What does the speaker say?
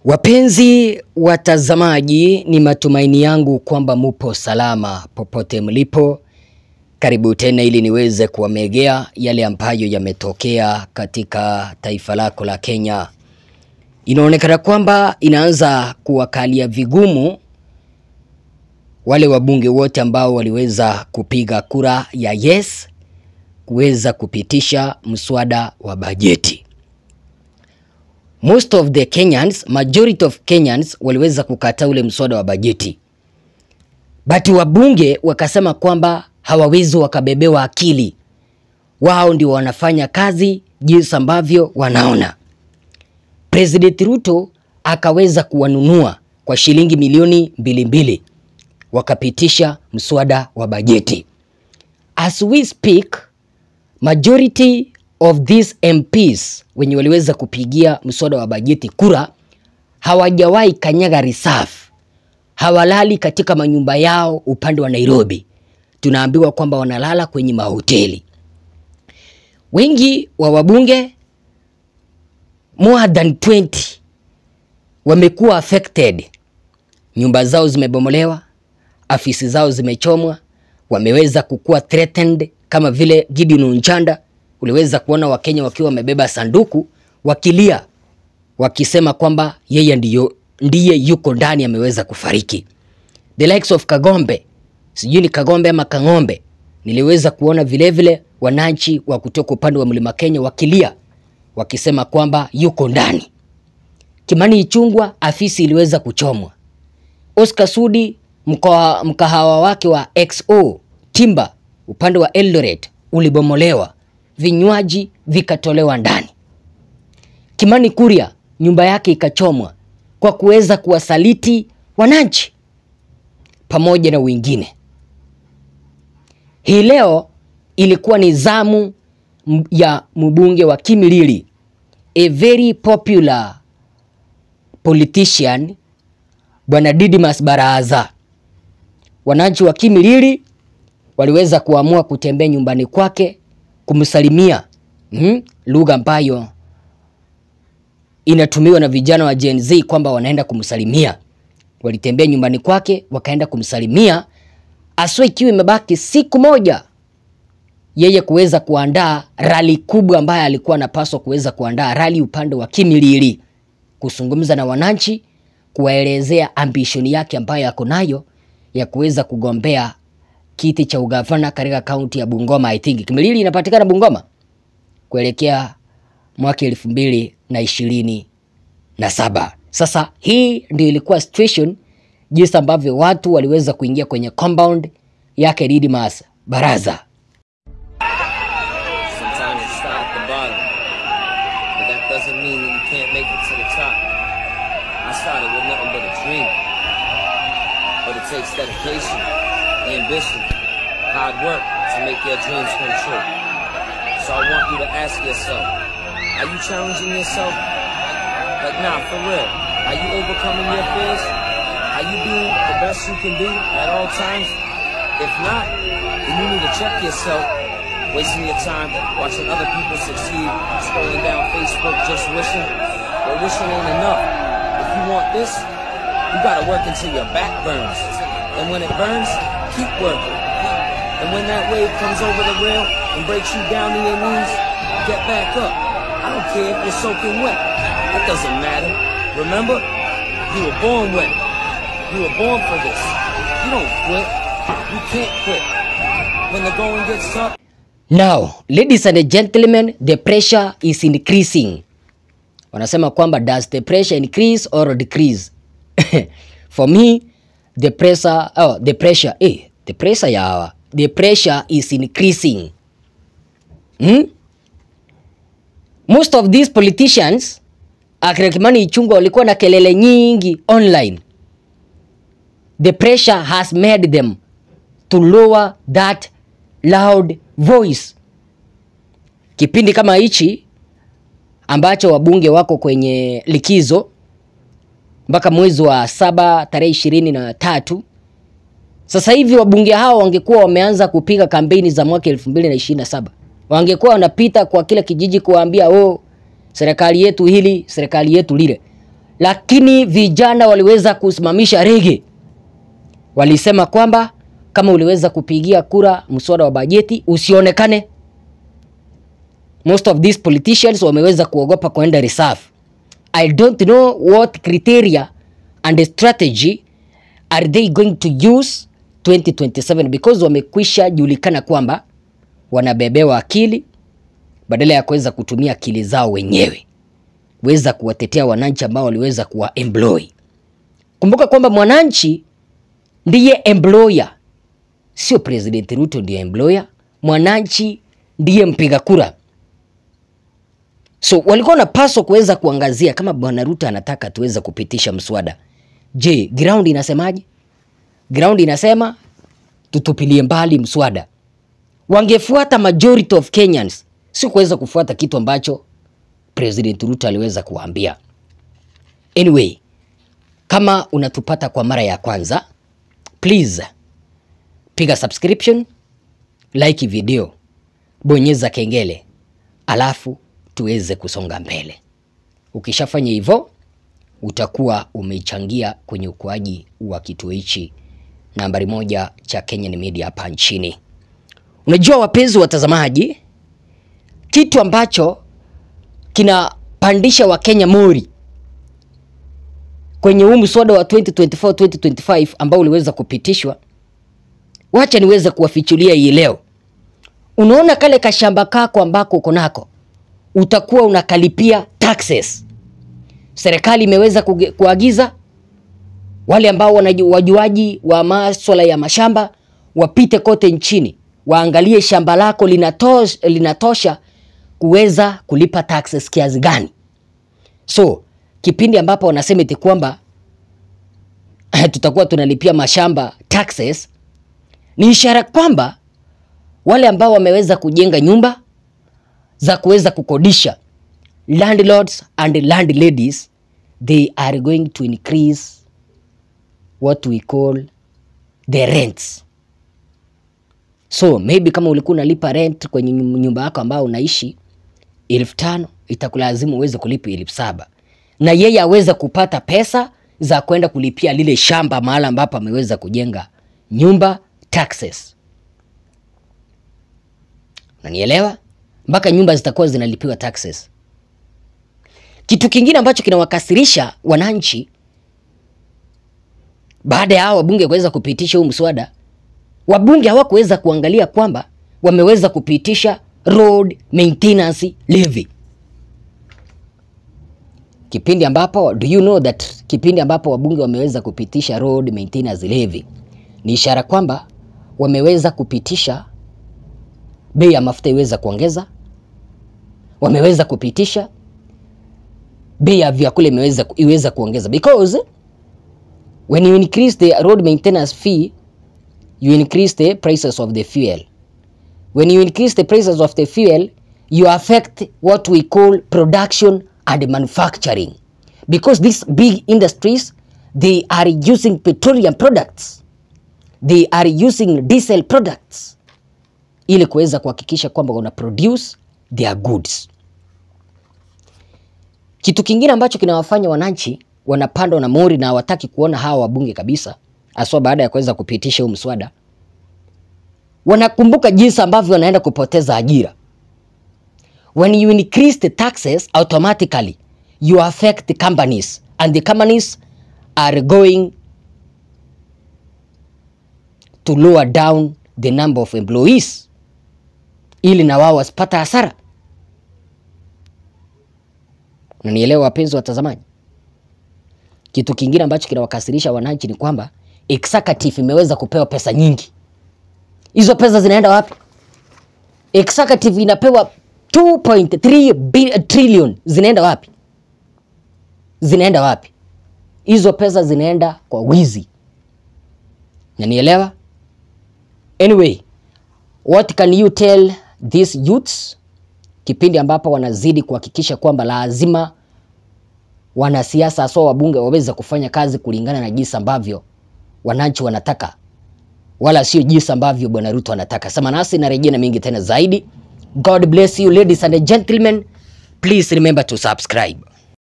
Wapenzi watazamaji, ni matumaini yangu kwamba mupo salama popote mlipo. Karibu tena ili niweze kuwamegea yale ambayo yametokea katika taifa lako la Kenya. Inaonekana kwamba inaanza kuwakalia vigumu wale wabunge wote ambao waliweza kupiga kura ya yes kuweza kupitisha mswada wa bajeti. Most of the Kenyans, majority of Kenyans waliweza kukataa ule mswada wa bajeti, but wabunge wakasema kwamba hawawezi wakabebewa akili, wao ndio wanafanya kazi jinsi ambavyo wanaona. President Ruto akaweza kuwanunua kwa shilingi milioni mbili mbili, wakapitisha mswada wa bajeti. As we speak, majority of these MPs wenye waliweza kupigia mswada wa bajeti kura hawajawahi kanyaga reserve, hawalali katika manyumba yao upande wa Nairobi. Tunaambiwa kwamba wanalala kwenye mahoteli. Wengi wa wabunge more than 20 wamekuwa affected, nyumba zao zimebomolewa, afisi zao zimechomwa, wameweza kukuwa threatened kama vile Gideon Unchanda uliweza kuona Wakenya wakiwa wamebeba sanduku wakilia wakisema kwamba yeye ndiyo, ndiye yuko ndani ameweza kufariki. The likes of Kagombe, sijui ni Kagombe ama Kang'ombe, niliweza kuona vilevile wananchi wa kutoka upande wa Mlima Kenya wakilia wakisema kwamba yuko ndani. Kimani Ichung'wah afisi iliweza kuchomwa. Oscar Sudi mkawa- mkahawa wake wa XO Timba upande wa Eldoret ulibomolewa, vinywaji vikatolewa ndani. Kimani Kuria nyumba yake ikachomwa kwa kuweza kuwasaliti wananchi pamoja na wengine. Hii leo ilikuwa ni zamu m- ya mbunge wa Kimilili, a very popular politician Bwana Didmas Baraza. Wananchi wa Kimilili waliweza kuamua kutembea nyumbani kwake kumsalimia, mm, lugha ambayo inatumiwa na vijana wa Gen Z kwamba wanaenda kumsalimia. Walitembea nyumbani kwake wakaenda kumsalimia, aswa ikiwa imebaki siku moja yeye kuweza kuandaa rali kubwa ambayo alikuwa anapaswa kuweza kuandaa rali upande wa Kimilili, kuzungumza na wananchi, kuwaelezea ambishoni yake ambayo ako nayo ya kuweza kugombea kiti cha ugavana katika kaunti ya Bungoma. I think Kimilili inapatikana Bungoma kuelekea mwaka elfu mbili na ishirini na saba. Sasa hii ndio ilikuwa situation jinsi ambavyo watu waliweza kuingia kwenye compound yake Didmas Baraza. Sometimes you start at the bottom, but that doesn't mean that you can't make it to the top. I started with nothing but a dream, but it takes dedication, ambition, hard work to make your dreams come true. So I want you to ask yourself, are you challenging yourself? Like, nah, for real. Are you overcoming your fears? Are you being the best you can be at all times? If not, then you need to check yourself wasting your time watching other people succeed, scrolling down Facebook just wishing. Well, wishing ain't enough. If you want this, you gotta work until your back burns. And when it burns, keep working. And when that wave comes over the rail and breaks you down to your knees, get back up. I don't care if you're soaking wet. That doesn't matter. Remember, you were born wet. You were born for this. You don't quit. You can't quit. When the going gets tough, Now, ladies and gentlemen, the pressure is increasing. Wanasema kwamba does the pressure increase or decrease? For me, the pressure, oh, the pressure, eh, the pressure ya hawa. The pressure is increasing. Hmm? Most of these politicians akina Kimani Ichung'wah walikuwa na kelele nyingi online. The pressure has made them to lower that loud voice. Kipindi kama hichi ambacho wabunge wako kwenye likizo mpaka mwezi wa saba tarehe ishirini na tatu. Sasa hivi wabunge hao wangekuwa wameanza kupiga kampeni za mwaka elfu mbili na ishirini na saba wangekuwa wanapita kwa kila kijiji kuwaambia oh, serikali yetu hili, serikali yetu lile. lakini vijana waliweza kusimamisha rege. Walisema kwamba kama uliweza kupigia kura mswada wa bajeti usionekane. Most of these politicians wameweza kuogopa kuenda reserve. I don't know what criteria and strategy are they going to use 2027 because wamekwisha julikana kwamba wanabebewa akili badala ya kuweza kutumia akili zao wenyewe weza kuwatetea wananchi ambao waliweza kuwa employ. Kumbuka kwamba mwananchi ndiye employer, sio President Ruto ndiye employer. Mwananchi ndiye mpiga kura. So walikuwa wanapaswa kuweza kuangazia kama bwana Ruto anataka tuweze kupitisha mswada. Je, ground inasemaje? Ground inasema tutupilie mbali mswada. Wangefuata majority of Kenyans, si kuweza kufuata kitu ambacho President Ruto aliweza kuwaambia. Anyway, kama unatupata kwa mara ya kwanza, please piga subscription, like video, bonyeza kengele, alafu tuweze kusonga mbele. Ukishafanya hivyo, utakuwa umechangia kwenye ukuaji wa kituo hichi nambari moja cha Kenyan Media hapa nchini. Unajua wapenzi watazamaji, kitu ambacho kinapandisha Wakenya mori kwenye huu mswada wa 2024 2025 ambao uliweza kupitishwa, wacha niweze kuwafichulia hii leo. Unaona kale kashamba kako ambako uko nako, utakuwa unakalipia taxes. Serikali imeweza kuge- kuagiza wale ambao wanaju- wajuaji wa maswala ya mashamba wapite kote nchini, waangalie shamba lako linatosha, linatosha kuweza kulipa taxes kiasi gani. So kipindi ambapo wanasema eti kwamba tutakuwa tunalipia mashamba taxes, ni ishara kwamba wale ambao wameweza kujenga nyumba za kuweza kukodisha landlords and landladies they are going to increase what we call the rents. So maybe kama ulikuwa unalipa rent kwenye nyum- nyumba yako ambao unaishi elfu tano itakulazimu uweze kulipa elfu saba na yeye aweze kupata pesa za kwenda kulipia lile shamba mahala ambapo ameweza kujenga nyumba taxes. Unanielewa? Mpaka nyumba zitakuwa zinalipiwa taxes. Kitu kingine ambacho kinawakasirisha wananchi baada ya hao wabunge kuweza kupitisha huu mswada, wabunge hawakuweza kuangalia kwamba wameweza kupitisha road maintenance levy. Kipindi ambapo do you know that kipindi ambapo wabunge wameweza kupitisha road maintenance levy ni ishara kwamba wameweza kupitisha bei ya mafuta iweza kuongeza, wameweza kupitisha bei ya vyakula imeweza iweza kuongeza because when you increase the road maintenance fee you increase the prices of the fuel when you increase the prices of the fuel you affect what we call production and manufacturing because these big industries they are using petroleum products they are using diesel products ili kuweza kuhakikisha kwamba wana produce their goods kitu kingine ambacho kinawafanya wananchi wanapandwa na mori na hawataki kuona hawa wabunge kabisa, haswa baada ya kuweza kupitisha huu mswada, wanakumbuka jinsi ambavyo wanaenda kupoteza ajira. When you increase the taxes automatically you affect the companies and the companies are going to lower down the number of employees ili na wao wasipata hasara. Unanielewa wapenzi watazamaji? Kitu kingine ambacho kinawakasirisha wananchi ni kwamba executive imeweza kupewa pesa nyingi. Hizo pesa zinaenda wapi? Executive inapewa 2.3 bi- trillion, zinaenda wapi? Zinaenda wapi? Hizo pesa zinaenda kwa wizi. Nanielewa? Anyway, what can you tell these youths kipindi ambapo wanazidi kuhakikisha kwamba lazima wanasiasa hasa wabunge waweze kufanya kazi kulingana na jinsi ambavyo wananchi wanataka, wala sio jinsi ambavyo bwana Ruto anataka. Sema nasi narejea na mingi tena zaidi. God bless you ladies and gentlemen, please remember to subscribe.